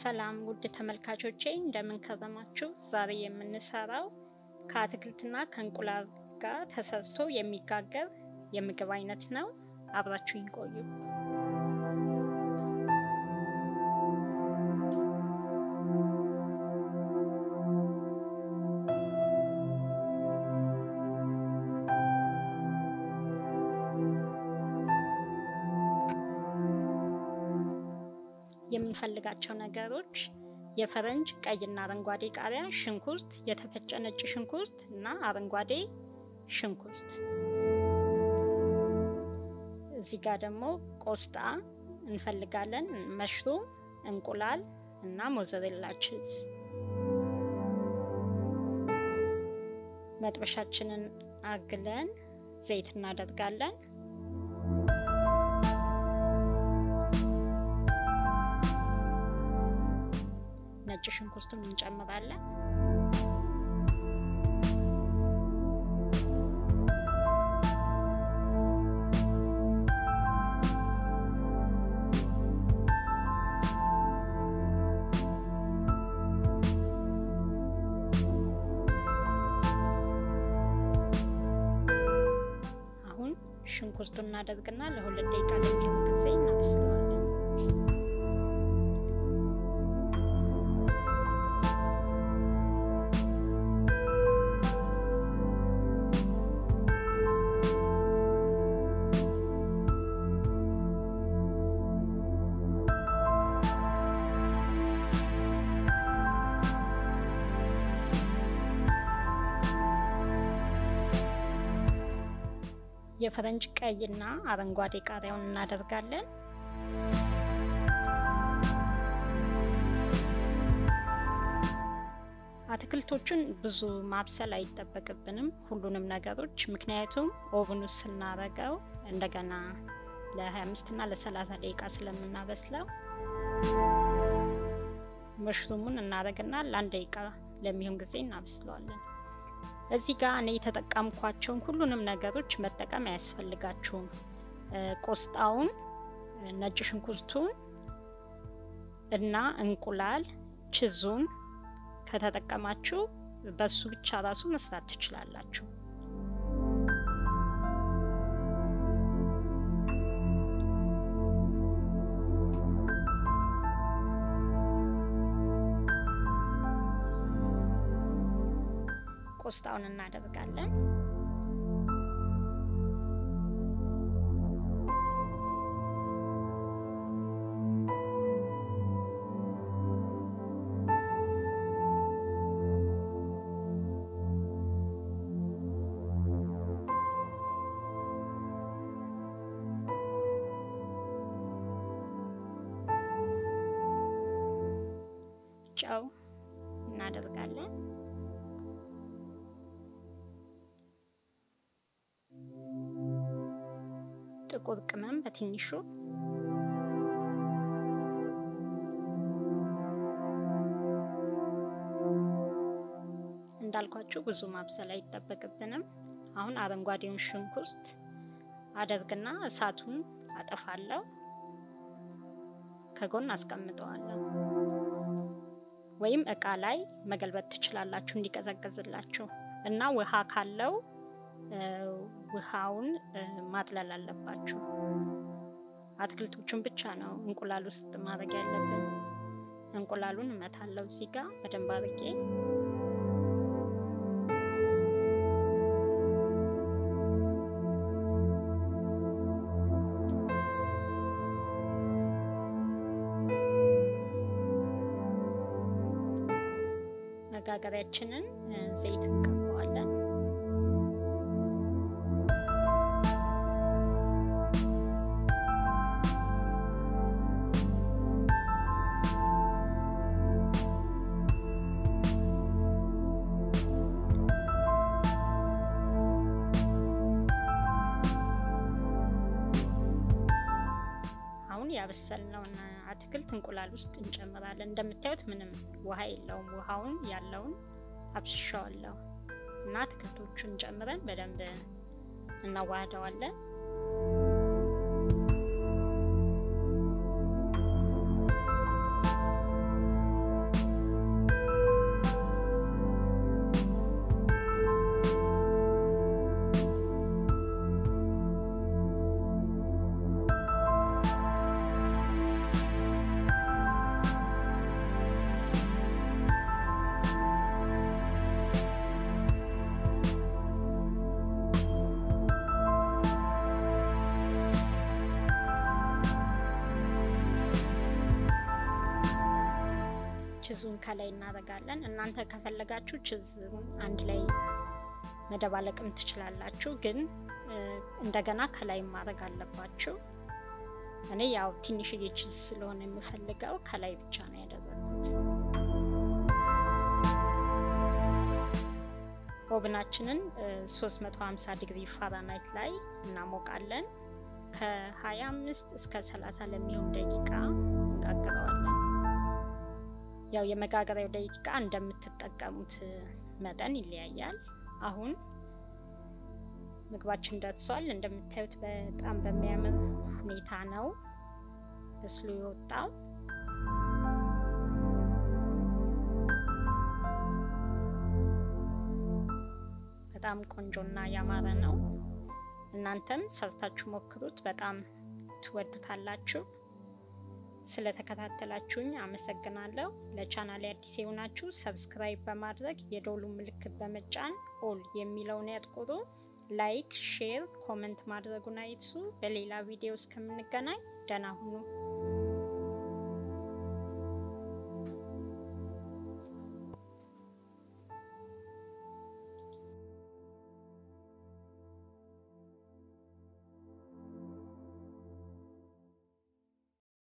ሰላም ውድ ተመልካቾቼ እንደምን ከረማችሁ? ዛሬ የምንሰራው ከአትክልትና ከእንቁላል ጋር ተሰርቶ የሚጋገር የምግብ አይነት ነው። አብራችሁኝ ቆዩ። የምንፈልጋቸው ነገሮች የፈረንጅ ቀይና አረንጓዴ ቃሪያ፣ ሽንኩርት፣ የተፈጨ ነጭ ሽንኩርት እና አረንጓዴ ሽንኩርት። እዚህ ጋር ደግሞ ቆስጣ እንፈልጋለን፣ መሽሩም፣ እንቁላል እና ሞዘሬላ ቺዝ። መጥበሻችንን አግለን ዘይት እናደርጋለን። ነጭ ሽንኩርቱን እንጨምራለን። አሁን ሽንኩርቱን እናደርግና ለሁለት ደቂቃ ለሚሆን ጊዜ እናበስለዋለን። የፈረንጅ ቀይና አረንጓዴ ቃሪያውን እናደርጋለን። አትክልቶቹን ብዙ ማብሰል አይጠበቅብንም ሁሉንም ነገሮች፣ ምክንያቱም ኦቭን ውስጥ ስናረገው እንደገና ለ25 እና ለ30 ደቂቃ ስለምናበስለው መሽሩሙን እናደርግና ለአንድ ደቂቃ ለሚሆን ጊዜ እናበስለዋለን። እዚህ ጋር እኔ የተጠቀምኳቸውን ሁሉንም ነገሮች መጠቀም አያስፈልጋችሁም። ቆስጣውን፣ ነጭ ሽንኩርቱን እና እንቁላል ችዙን ከተጠቀማችሁ በሱ ብቻ ራሱ መስራት ትችላላችሁ። ቆስጣውን እናደርጋለን። ጨው እናደርጋለን። ጥቁር ቅመም በትንሹ እንዳልኳችሁ ብዙ ማብሰል አይጠበቅብንም። አሁን አረንጓዴውን ሽንኩርት አደርግና እሳቱን አጠፋለሁ፣ ከጎን አስቀምጠዋለሁ። ወይም እቃ ላይ መገልበጥ ትችላላችሁ እንዲቀዘቅዝላችሁ እና ውሃ ካለው ውሃውን ማጥለል አለባችሁ። አትክልቶቹን ብቻ ነው እንቁላል ውስጥ ማድረግ ያለብን። እንቁላሉን እመታለሁ እዚህ ጋር በደንብ አድርጌ መጋገሪያችንን ዘይት እንቀባዋለን። አሁን ያበሰልነውን አትክልት እንቁላል ውስጥ እንጨምራለን። እንደምታዩት ምንም ውሃ የለውም። ውሃውን ያለውን አብሽሻዋለሁ እና አትክልቶቹን ጨምረን በደንብ እናዋህደዋለን። ችዙን ከላይ እናደርጋለን። እናንተ ከፈለጋችሁ ችዙን አንድ ላይ መደባለቅም ትችላላችሁ፣ ግን እንደገና ከላይ ማድረግ አለባችሁ። እኔ ያው ትንሽዬ ችዝ ስለሆነ የምፈልገው ከላይ ብቻ ነው ያደረኩት። ኦብናችንን 350 ዲግሪ ፋራናይት ላይ እናሞቃለን። ከ25 እስከ 30 ለሚሆን ደቂቃ እንጋግረዋለን። ያው የመጋገሪያው ደቂቃ እንደምትጠቀሙት መጠን ይለያያል። አሁን ምግባችን ደርሷል። እንደምታዩት በጣም በሚያምር ሁኔታ ነው በስሎ የወጣው። በጣም ቆንጆና ያማረ ነው። እናንተም ሰርታችሁ ሞክሩት፣ በጣም ትወዱታላችሁ። ስለተከታተላችሁኝ አመሰግናለሁ። ለቻናሌ አዲስ የሆናችሁ ሰብስክራይብ በማድረግ የደውሉ ምልክት በመጫን ኦል የሚለውን ያጥቁሩ። ላይክ፣ ሼር፣ ኮመንት ማድረጉን አይርሱ። በሌላ ቪዲዮ እስከምንገናኝ ደህና ሁኑ።